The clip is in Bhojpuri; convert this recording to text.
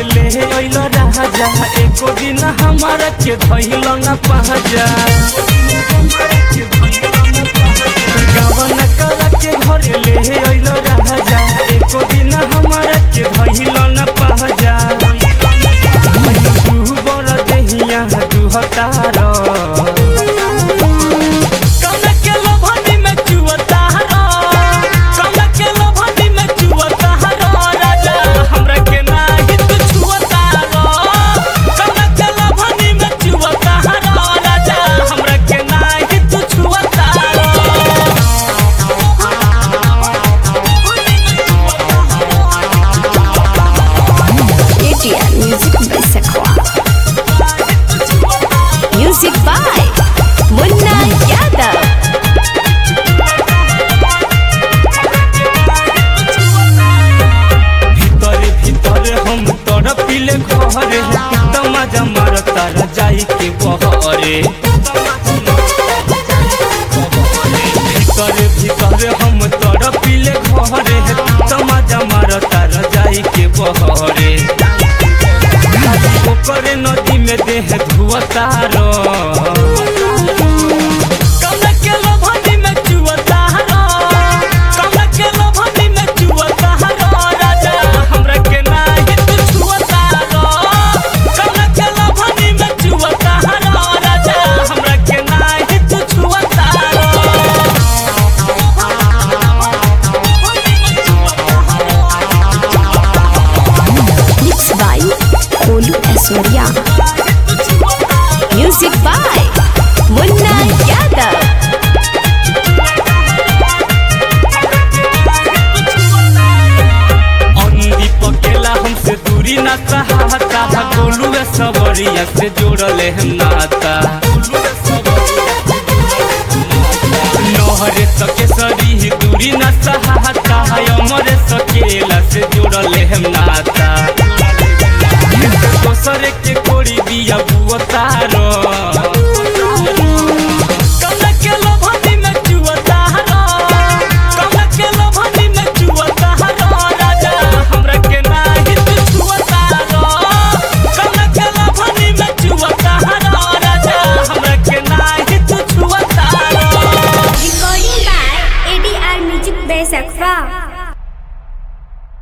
ले अइल राजा एको दिन हमारा के धइल न पहजा गावन करा के घर ले अइल राजा एको दिन हमारा के धइल न पहजा तू बड़ देहिया तू हतार कौना के लोभनी में चुअता हरा कौना के लोभनी में चुअता हरा राजा हमरा के नाही तू छुअता रो कौना के लोभनी में चुअता हरा राजा हमरा के नाही तू छुअता ATL Music by Sakwa. Music by Munna Yadav. भीतर भीतर हम तोर पीले घरे त मजा मारता जाई के बहरे भीतर भीतर हम तोर पीले घरे त मजा मारता जाई के बहरे ओकरे नदी में देह धुअतारो कौना के लोभनी में चुअतारो कौना के लोभनी में चुअतारो राजा हमरा के नाही तू छुअतारो कौना के लोभनी में चुअतारो राजा हमरा के नाही तू छुअतारो Mixed by Kolu Asoria. Music by Munna Yadav. अंधी पकेला हमसे दूरी ना सहाता गोलू सवरिया से जोड़ले हम नाता नहरे सके सरी दूरी ना सहाता अमरे सकेला से जोड़ले हम